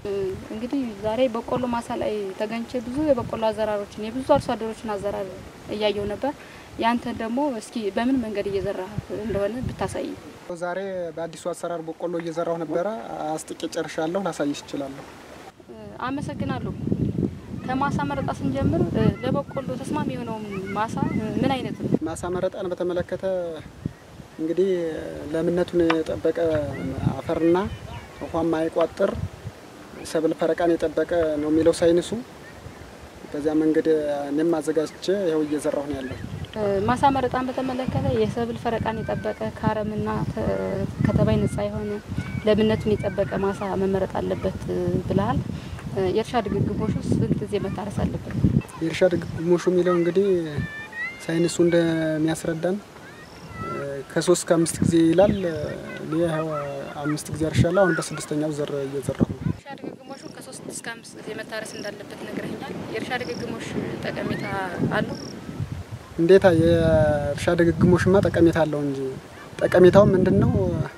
እንግዲህ ዛሬ በቆሎ ማሳ ላይ ተገኝቼ ብዙ የበቆሎ አዘራሮችን የብዙ አርሶ አደሮችን አዘራር እያየው ነበር። ያንተን ደግሞ እስኪ በምን መንገድ እየዘራ እንደሆነ ብታሳይ። ዛሬ በአዲሱ አሰራር በቆሎ እየዘራሁ ነበረ። አስጥቄ ጨርሻለሁ። ላሳይሽ እችላለሁ። አመሰግናለሁ። ከማሳ መረጣ ስንጀምር ለበቆሎ ተስማሚ የሆነውን ማሳ ምን አይነት ነው? ማሳ መረጣን በተመለከተ እንግዲህ ለምነቱን የጠበቀ አፈርና ውሃ ማይቋጥር ሰብል ፈረቃን የጠበቀ ነው የሚለው ሳይንሱ። በዚያ መንገድ እኔም አዘጋጅቼ ይኸው እየዘራሁ ነው ያለው። ማሳ መረጣን በተመለከተ የሰብል ፈረቃን የጠበቀ ከአረምና ከተባይ ነጻ የሆነ ለምነቱን የጠበቀ ማሳ መመረጥ አለበት ብለሃል። የእርሻ ድግግሞሽ ውስጥ ስንት ጊዜ መታረስ አለበት? የእርሻ ድግግሞሹ የሚለው እንግዲህ ሳይንሱ እንደሚያስረዳን ከሶስት ከአምስት ጊዜ ይላል። እኔ ይኸው አምስት ጊዜ አርሻለሁ። አሁን በስድስተኛው ዘር እየዘራሁ ነው። የእርሻ ድግግሞሹ ከሶስት እስከ አምስት ጊዜ መታረስ እንዳለበት ነግረኛል። የእርሻ ድግግሞሽ ጠቀሜታ አለው? እንዴታ የእርሻ ድግግሞሽማ ጠቀሜታ አለው እንጂ ጠቀሜታው ምንድን ነው?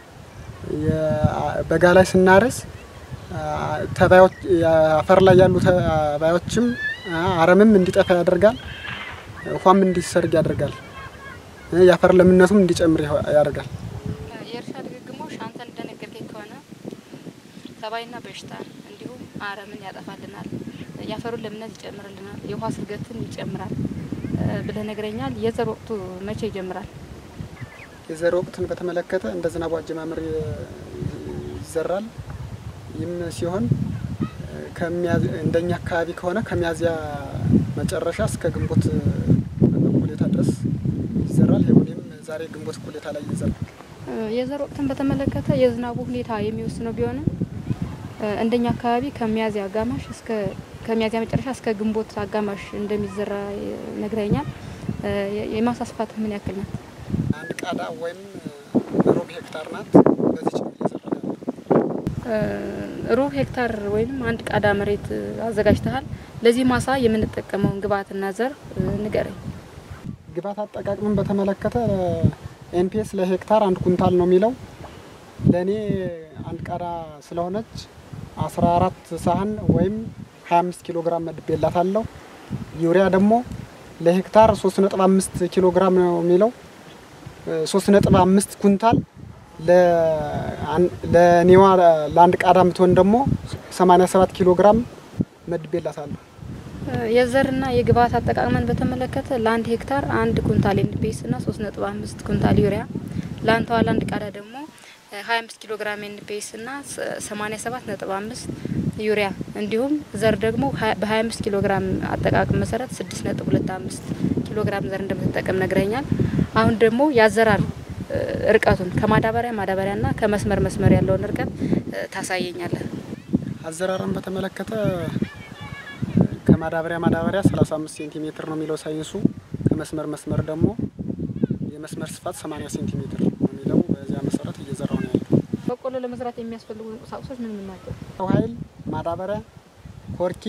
በጋ ላይ ስናርስ ተባዮች አፈር ላይ ያሉ ተባዮችም አረምም እንዲጠፋ ያደርጋል። ውሃም እንዲሰርግ ያደርጋል። የአፈር ለምነቱም እንዲጨምር ያደርጋል። የእርሻ ድግግሞሽ አንተ እንደነገርከኝ ከሆነ ተባይና በሽታ እንዲሁም አረምን ያጠፋልናል፣ የአፈሩን ለምነት ይጨምርልናል፣ የውሃ ስርገትን ይጨምራል ብለህ ነግረኛል። የዘር ወቅቱ መቼ ይጀምራል? የዘር ወቅትን በተመለከተ እንደ ዝናቡ አጀማመር ይዘራል። ይህም ሲሆን እንደኛ አካባቢ ከሆነ ከሚያዝያ መጨረሻ እስከ ግንቦት እኩሌታ ድረስ ይዘራል። ይሁንም ዛሬ ግንቦት እኩሌታ ላይ ይዘራል። የዘር ወቅትን በተመለከተ የዝናቡ ሁኔታ የሚወስነው ቢሆንም እንደኛ አካባቢ ከሚያዝያ አጋማሽ እስከ ከሚያዝያ መጨረሻ እስከ ግንቦት አጋማሽ እንደሚዘራ ነግረኛል። የማሳ ስፋት ምን ያክል ናት? አንድ ቃዳ ወይም ሩብ ሄክታር ናት። በዚች ነው እየዘራ ያለው። ሩብ ሄክታር ወይም አንድ ቃዳ መሬት አዘጋጅተሃል። ለዚህ ማሳ የምንጠቀመውን ግብዓትና ዘር ንገረኝ። ግብዓት አጠቃቅምን በተመለከተ ኤንፒኤስ ለሄክታር አንድ ኩንታል ነው የሚለው። ለእኔ አንድ ቃዳ ስለሆነች 14 ሳህን ወይም 25 ኪሎ ግራም መድቤላታለሁ። ዩሪያ ደግሞ ለሄክታር 3.5 ኪሎ ግራም ነው የሚለው 3.5 ኩንታል ለኔዋ ለአንድ ቃዳ የምትሆን ደግሞ 87 ኪሎ ግራም መድቤላታለሁ። የዘርና የግብዓት አጠቃቅመን በተመለከተ ለአንድ ሄክታር አንድ ኩንታል ኤንፒኤስ እና 3.5 ኩንታል ዩሪያ ለአንተዋ ለአንድ ቃዳ ደግሞ 25 ኪሎ ግራም ኤንፒኤስ እና 87.5 ዩሪያ እንዲሁም ዘር ደግሞ በ25 ኪሎ ግራም አጠቃቅም መሰረት 6.25 ኪሎ ግራም ዘር እንደምትጠቀም ነግረኛል። አሁን ደግሞ ያዘራር ርቀቱን ከማዳበሪያ ማዳበሪያና ከመስመር መስመር ያለውን ርቀት ታሳየኛለህ። አዘራርን በተመለከተ ከማዳበሪያ ማዳበሪያ 35 ሴንቲሜትር ነው የሚለው ሳይንሱ። ከመስመር መስመር ደግሞ የመስመር ስፋት 80 ሴንቲሜትር ነው የሚለው። በዚያ መሰረት እየዘራው ነው ያለው። በቆሎ ለመስራት የሚያስፈልጉ ቁሳቁሶች ምን ምን ናቸው? ሰው ኃይል፣ ማዳበሪያ፣ ኮርኪ፣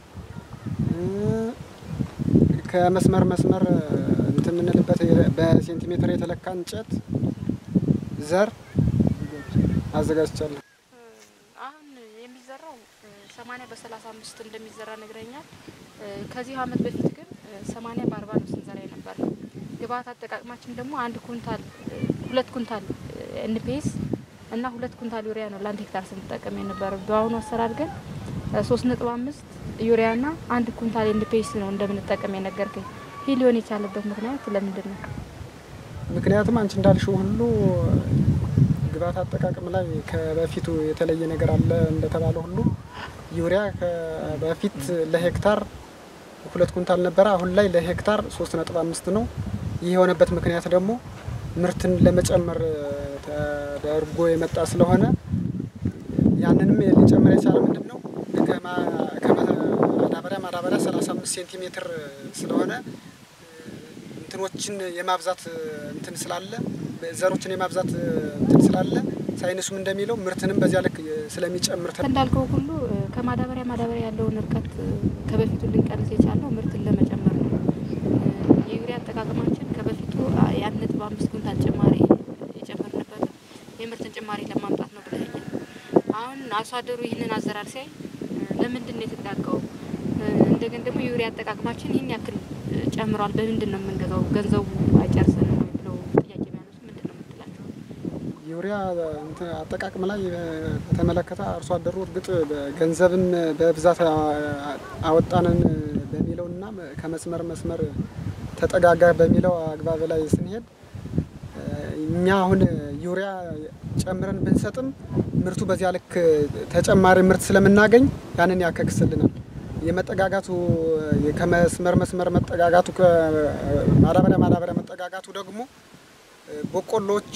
ከመስመር መስመር እንትን የምንልበት በሴንቲሜትር የተለካ እንጨት፣ ዘር አዘጋጅቻለሁ። አሁን የሚዘራው ሰማኒያ በሰላሳ አምስት እንደሚዘራ ነግረኛል። ከዚህ አመት በፊት ግን ሰማኒያ በአርባ ነው ስንዘራ የነበር። ግብዓት አጠቃቅማችን ደግሞ አንድ ኩንታል ሁለት ኩንታል ኤንፒኤስ እና ሁለት ኩንታል ዩሪያ ነው ለአንድ ሄክታር ስንጠቀም የነበረ። በአሁኑ አሰራር ግን ሶስት ነጥብ አምስት ዩሪያ እና አንድ ኩንታል ኤንፒኤስ ነው እንደምንጠቀም የነገርከኝ። ይህ ሊሆን የቻለበት ምክንያት ለምንድን ነው? ምክንያቱም አንቺ እንዳልሽው ሁሉ ግብዓት አጠቃቀም ላይ ከበፊቱ የተለየ ነገር አለ እንደተባለ ሁሉ ዩሪያ በፊት ለሄክታር ሁለት ኩንታል ነበረ። አሁን ላይ ለሄክታር ሶስት ነጥብ አምስት ነው። ይህ የሆነበት ምክንያት ደግሞ ምርትን ለመጨመር ተደርጎ የመጣ ስለሆነ ያንንም ሊጨምር የቻለ ምንድን ነው ከማዳበሪያ ማዳበሪያ 35 ሴንቲሜትር ስለሆነ እንትኖችን የማብዛት እንትን ስላለ ዘሮችን የማብዛት እንትን ስላለ ሳይንሱም እንደሚለው ምርትንም በዚያ ልክ ስለሚጨምር እንዳልከው ሁሉ ከማዳበሪያ ማዳበሪያ ያለውን እርቀት ከበፊቱ ልንቀንስ የቻለው ምርትን ለመጨመር ነው። የዩሪያ አጠቃቀማችን ከበፊቱ የአንድ ነጥብ አምስት ኩንታል ጭማሪ የጨመርንበት የምርትን ጭማሪ ለማምጣት ነው ብለኛል። አሁን አርሶ አደሩ ይህንን አዘራር ሲያይ ለምንድን ነው የተጠቃቀው? እንደገን ደግሞ የዩሪያ አጠቃቅማችን ይህን ያክል ጨምሯል፣ በምንድን ነው የምንገዛው? ገንዘቡ አይጨርስንም ወይ ብለው ጥያቄ ቢያነሱ ምንድን ነው የምትላቸው? ዩሪያ እንትን አጠቃቅም ላይ በተመለከተ አርሶ አደሩ እርግጥ ገንዘብም በብዛት አወጣንን በሚለውና ከመስመር መስመር ተጠጋጋ በሚለው አግባብ ላይ ስንሄድ እኛ አሁን ዩሪያ ጨምረን ብንሰጥም ምርቱ በዚያ ልክ ተጨማሪ ምርት ስለምናገኝ ያንን ያከክስልናል። የመጠጋጋቱ ከመስመር መስመር መጠጋጋቱ ከማዳበሪያ ማዳበሪያ መጠጋጋቱ ደግሞ በቆሎች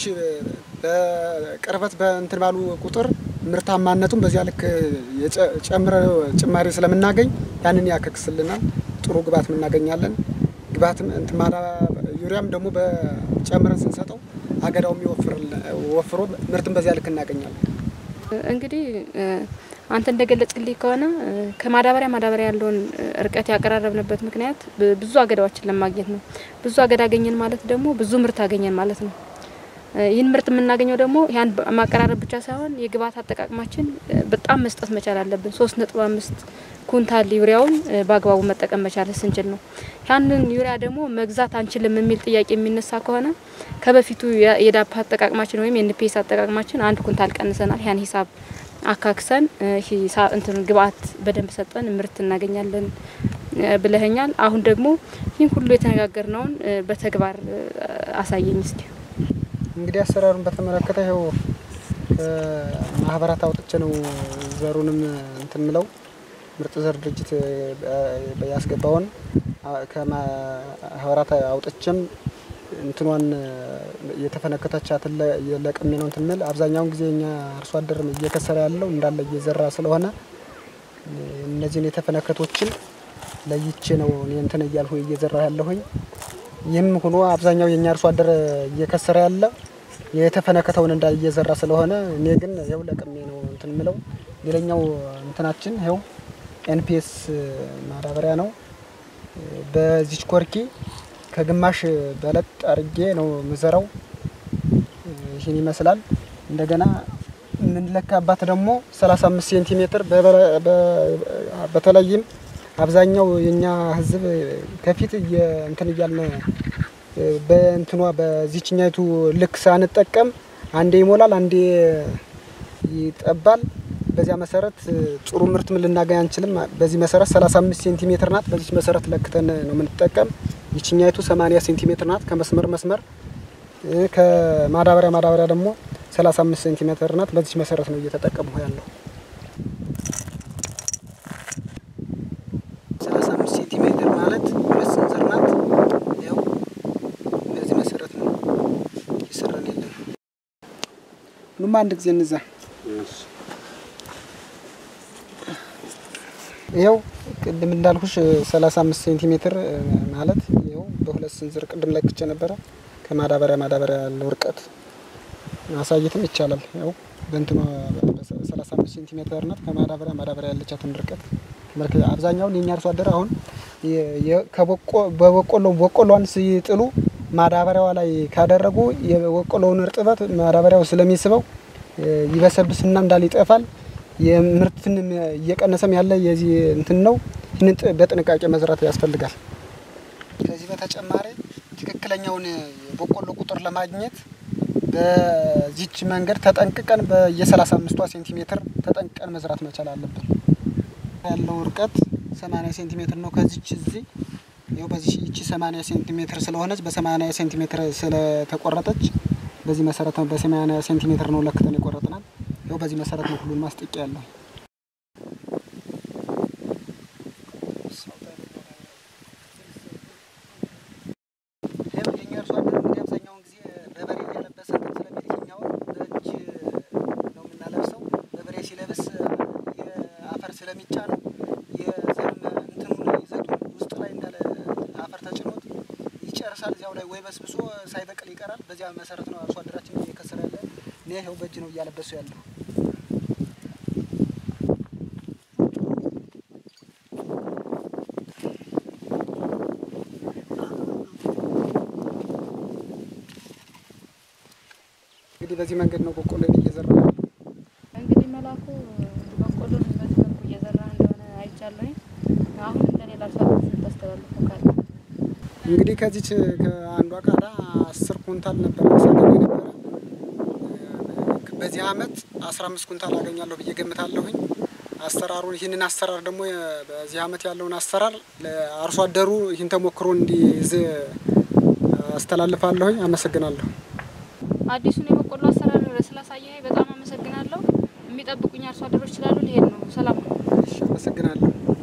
በቅርበት በእንትን ባሉ ቁጥር ምርታማነቱን በዚያ ልክ ጨምረ ጭማሪ ስለምናገኝ ያንን ያከክስልናል። ጥሩ ግብዓት እናገኛለን። ግብዓትም እንትን ዩሪያም ደግሞ በጨምረን ስንሰጠው አገዳውም ወፍሮ ምርትን በዚያ ልክ እናገኛለን። እንግዲህ አንተ እንደገለጽልኝ ከሆነ ከማዳበሪያ ማዳበሪያ ያለውን እርቀት ያቀራረብንበት ምክንያት ብዙ አገዳዎችን ለማግኘት ነው። ብዙ አገዳ አገኘን ማለት ደግሞ ብዙ ምርት አገኘን ማለት ነው። ይህን ምርት የምናገኘው ደግሞ ያን ማቀራረብ ብቻ ሳይሆን የግብዓት አጠቃቅማችን በጣም መስጠት መቻል አለብን። ሶስት ነጥብ አምስት ኩንታል ዩሪያውን በአግባቡ መጠቀም መቻል ስንችል ነው። ያንን ዩሪያ ደግሞ መግዛት አንችልም የሚል ጥያቄ የሚነሳ ከሆነ ከበፊቱ የዳፕ አጠቃቅማችን ወይም የኤንፒኤስ አጠቃቅማችን አንድ ኩንታል ቀንሰናል። ያን ሂሳብ አካክሰን ሂሳብ እንትን ግብዓት በደንብ ሰጠን ምርት እናገኛለን ብለኸኛል። አሁን ደግሞ ይህን ሁሉ የተነጋገርነውን በተግባር አሳየኝ እስኪ። እንግዲህ አሰራሩን በተመለከተ ይኸው ማህበራት አውጥቼ ነው ዘሩንም እንትን ምለው ምርጥ ዘር ድርጅት ያስገባውን ከማህበራት አውጥቼም እንትኗን የተፈነከተቻትን ለቅሜ ነው እንትን ምል አብዛኛውን ጊዜ እኛ አርሶ አደር እየከሰረ ያለው እንዳለ እየዘራ ስለሆነ እነዚህን የተፈነከቶችን ለይቼ ነው እኔ እንትን እያልሁ እየዘራ ያለሁኝ። ይህም ሆኖ አብዛኛው የኛ አርሶ አደር እየከሰረ ያለ የተፈነከተውን እንዳለ እየዘራ ስለሆነ እኔ ግን ይኸው ለቅሜ ነው እንትን ምለው። ሌላኛው እንትናችን ይኸው ኤንፒኤስ ማዳበሪያ ነው። በዚች ኮርኪ ከግማሽ በለጥ አርጌ ነው ምዘራው። ይህን ይመስላል። እንደገና የምንለካባት ደግሞ 35 ሴንቲሜትር በተለይም አብዛኛው የኛ ሕዝብ ከፊት እንትን እያልን በእንትኗ በዚችኛይቱ ልክ ሳንጠቀም አንዴ ይሞላል፣ አንዴ ይጠባል። በዚያ መሰረት ጥሩ ምርት ምን ልናገኝ አንችልም። በዚህ መሰረት 35 ሴንቲሜትር ናት። በዚች መሰረት ለክተን ነው የምንጠቀም። ይችኛይቱ 80 ሴንቲሜትር ናት። ከመስመር መስመር ከማዳበሪያ ማዳበሪያ ደግሞ 35 ሴንቲሜትር ናት። በዚች መሰረት ነው እየተጠቀሙ ያለው። 35 ሴንቲሜትር ማለት ሁለት ስንዝር ናት። ያው በዚህ መሰረት ነው እየሰራን ያለ ነው። ሁሉም አንድ ጊዜ እንዛ ይኸው ቅድም እንዳልኩሽ 35 ሴንቲሜትር ማለት ይኸው በሁለት ስንዝር ቅድም ለክቼ ነበረ። ከማዳበሪያ ማዳበሪያ ያለው ርቀት ማሳየትም ይቻላል። ያው በእንትኗ 35 ሴንቲሜትር ናት። ከማዳበሪያ ማዳበሪያ ያለቻትን ርቀት መልክ አብዛኛውን የኛ አርሶ አደር አሁን በበቆሎ በቆሎን ሲጥሉ ማዳበሪያዋ ላይ ካደረጉ የበቆሎውን እርጥበት ማዳበሪያው ስለሚስበው ይበሰብስና እንዳል ይጠፋል። የምርትን እየቀነሰም ያለ የዚህ እንትን ነው። ይህንን በጥንቃቄ መዝራት ያስፈልጋል። ከዚህ በተጨማሪ ትክክለኛውን የበቆሎ ቁጥር ለማግኘት በዚች መንገድ ተጠንቅቀን በየ35 አምስቷ ሴንቲሜትር ተጠንቅቀን መዝራት መቻል አለብን። ያለው እርቀት 80 ሴንቲሜትር ነው። ከዚች እዚህ ይኸው በዚህ ይቺ 80 ሴንቲሜትር ስለሆነች በ80 ሴንቲሜትር ስለተቆረጠች በዚህ መሰረት ነው በ80 ሴንቲሜትር ነው ለክተን የቆረጥናል። ያው በዚህ መሰረት ነው ሁሉን ማስጠቂያ ያለው። የኛ አርሶ አደር እንግዲህ አብዛኛውን ጊዜ በበሬ እያለበሰ ስለሚል ይኸኛውን በእጅ ነው የምናለብሰው። በበሬ ሲለብስ የአፈር ስለሚጫን የዘርም እንትኑን ይዘቱን ውስጥ ላይ እንዳለ አፈር ተጭኖት ይጨርሳል። እዚያው ላይ ወይ በስብሶ ሳይበቅል ይቀራል። በዚያ መሰረት ነው አርሶ አደራችን እየከሰረ ያለ። እኔ ይኸው በእጅ ነው እያለበሱ ያለው። እንግዲህ በዚህ መንገድ ነው በቆሎ እየዘራ ያለው። እንግዲህ መላኩ የሚያስተላልፉ ካለ እንግዲህ ከዚች ከአንዷ ቃዳ አስር ኩንታል ነበር ሳገኝ ነበረ። በዚህ አመት አስራ አምስት ኩንታል አገኛለሁ ብዬ ገምታለሁኝ። አሰራሩን ይህንን አሰራር ደግሞ በዚህ አመት ያለውን አሰራር ለአርሶ አደሩ ይህን ተሞክሮ እንዲይዝ አስተላልፋለሁኝ። አመሰግናለሁ። አዲሱን የበቆሎ አሰራር ስላሳየኸኝ በጣም አመሰግናለሁ። የሚጠብቁኝ አርሶ አደሮች ስላሉ ሊሄድ ነው። ሰላም ነው። እሺ፣ አመሰግናለሁ።